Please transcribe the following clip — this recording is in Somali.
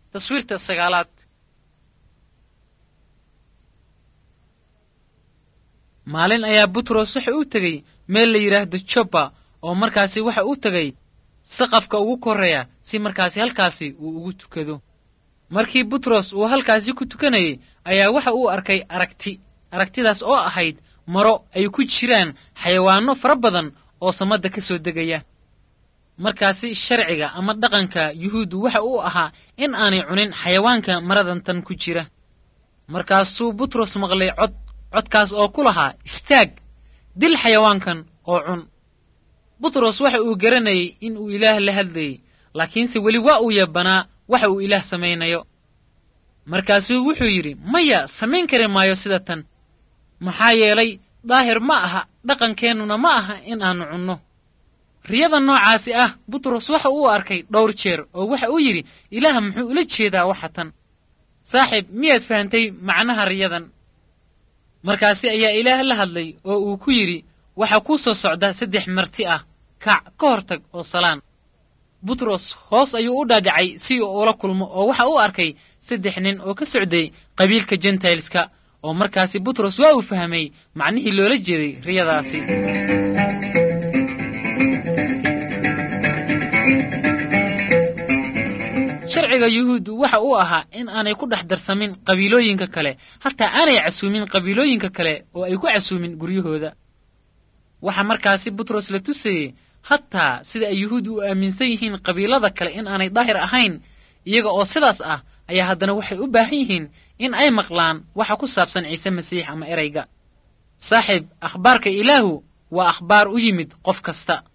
taswiirta sagaalaad maalin ayaa butros waxa u tegey meel la yidhaahdo joppa oo markaasi waxa uu tegey saqafka ugu korreeya si markaasi halkaasi uu ugu tukado markii butros uu halkaasi ku tukanayey ayaa waxa uu arkay aragti aragtidaas oo ahayd maro ay ku jiraan xayawaanno fara badan oo samadda ka soo degaya markaasi sharciga ama dhaqanka yuhuuddu waxa uu ahaa in aanay cunin xayawaanka maradan tan ku jira markaasuu butros maqlay cod codkaas oo ku lahaa istaag dil xayawaankan oo cun butros waxa uu garanayay in uu ilaah la hadlayey laakiinse weli waa uu yabanaa waxa uu ilaah samaynayo markaasuu wuxuu yidhi maya samayn kari maayo sida tan maxaa yeelay daahir ma aha dhaqankeennuna ma aha in aannu cunno riyada noocaasi ah butros waxa uu arkay dhowr jeer oo waxa uu yidhi ilaah muxuu ula jeedaa waxa tan saaxiib miyaad fahantay macnaha riyadan markaasi ayaa ilaah la hadlay oo uu ku yidhi waxaa kuu soo socda saddex marti ah kaac ka hor tag oo salaan butros hoos ayuu u dhaadhacay si uu ula kulmo oo waxa uu arkay saddex nin oo ka socday qabiilka jentailska oo markaasi butros waa uu fahmay macnihii loola jeeday riyadaasi sharciga yuhuuddu waxa uu ahaa in aanay ku dhex darsamin qabiilooyinka kale hataa aanay casuumin qabiilooyinka kale oo ay ku casuumin guryahooda waxaa markaasi butros la tusayey hataa sida ay yuhuuddu u aaminsan yihiin qabiilada kale in aanay daahir ahayn iyaga oo sidaas ah ayaa haddana waxay u baahan yihiin in ay maqlaan waxa ku saabsan ciise masiix ama erayga saaxiib akhbaarka ilaahu waa akhbaar u yimid qof kasta